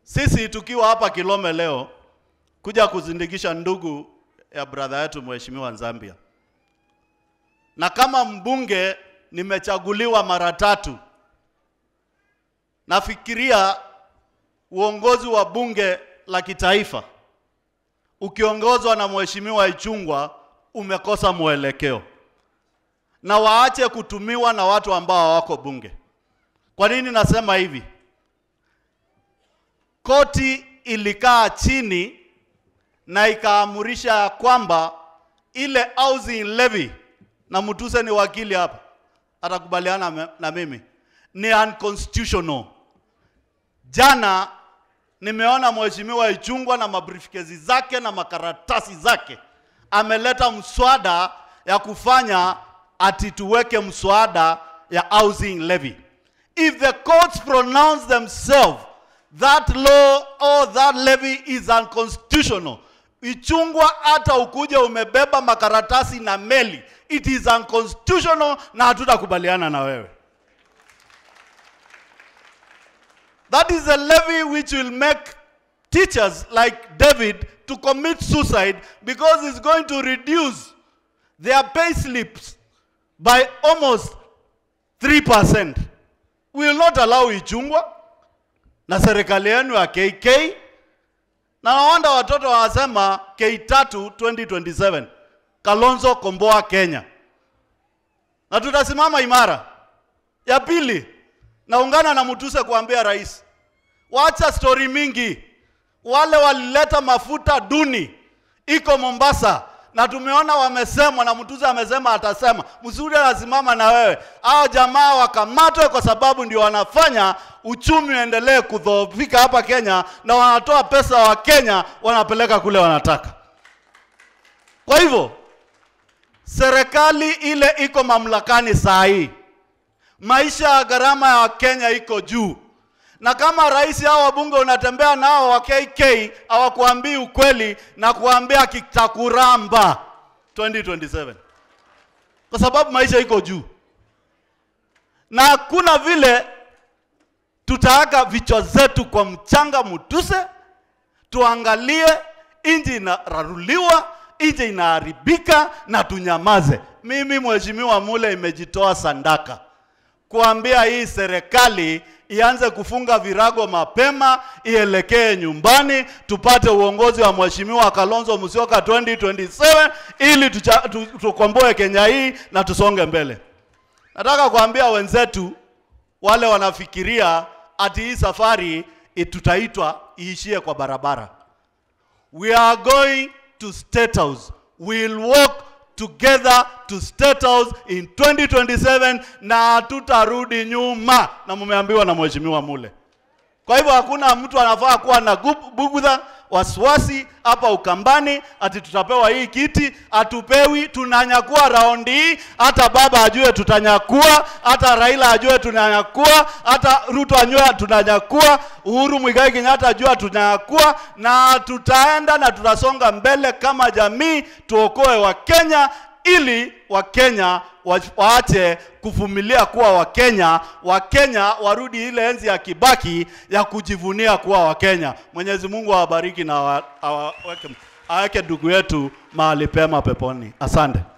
Sisi tukiwa hapa Kilome leo kuja kuzindikisha ndugu ya brother yetu mheshimiwa Nzambia, na kama mbunge nimechaguliwa mara tatu, nafikiria uongozi wa bunge la kitaifa ukiongozwa na mheshimiwa Ichung'wa umekosa mwelekeo, na waache kutumiwa na watu ambao hawako bunge. Kwa nini nasema hivi? Koti ilikaa chini na ikaamurisha ya kwamba ile housing levy, na Mutuse ni wakili hapa, atakubaliana me- na mimi, ni unconstitutional. Jana nimeona mheshimiwa Ichung'wa na mabriefcase zake na makaratasi zake ameleta mswada ya kufanya ati tuweke mswada ya housing levy. If the courts pronounce themselves that law or that levy is unconstitutional, Ichung'wa hata ukuje umebeba makaratasi na meli, it is unconstitutional na hatutakubaliana na wewe. That is a levy which will make teachers like David to commit suicide because it's going to reduce their pay slips by almost 3%. We will not allow Ichung'wa na serikali yenu ya KK na nawanda watoto wanasema K3 2027 Kalonzo komboa Kenya, na tutasimama imara. Ya pili, naungana na Mutuse kuambia rais, wacha stori mingi. Wale walileta mafuta duni iko Mombasa na tumeona wamesemwa, na Mutuse amesema atasema. Msuri anasimama na wewe, hao jamaa wakamatwe, kwa sababu ndio wanafanya uchumi uendelee kudhoofika hapa Kenya, na wanatoa pesa wa Kenya wanapeleka kule wanataka. Kwa hivyo serikali ile iko mamlakani saa hii maisha ya gharama ya Kenya iko juu, na kama rais hao wabunge unatembea nao wa KK hawakuambii ukweli na kuambia kitakuramba 2027 kwa sababu maisha iko juu, na hakuna vile tutaweka vichwa zetu kwa mchanga Mutuse, tuangalie nchi inararuliwa, nchi inaharibika na tunyamaze. Mimi mheshimiwa Mule imejitoa sandaka kuambia hii serikali ianze kufunga virago mapema, ielekee nyumbani, tupate uongozi wa mheshimiwa Kalonzo Musyoka 2027 ili tucha- tu- tukomboe Kenya hii na tusonge mbele. Nataka kuambia wenzetu wale wanafikiria ati hii safari eh, tutaitwa iishie kwa barabara. We are going to State House. We'll walk together to State House in 2027 na hatutarudi nyuma, na mumeambiwa na mheshimiwa Mule. Kwa hivyo hakuna mtu anafaa kuwa na gub- bugudha wasiwasi hapa Ukambani ati tutapewa hii kiti. Hatupewi, tunanyakua raundi hii. Hata baba ajue tutanyakua, hata Raila ajue tunanyakua, hata Ruto ajue tunanyakua, Uhuru Muigai Kenyatta ajue tunanyakua, na tutaenda na tutasonga mbele kama jamii, tuokoe Wakenya ili Wakenya wa- waache kuvumilia kuwa Wakenya. Wakenya warudi ile enzi ya Kibaki ya kujivunia kuwa Wakenya. Mwenyezi Mungu awabariki na awa- awaweke aweke ndugu yetu mahali pema peponi. Asante.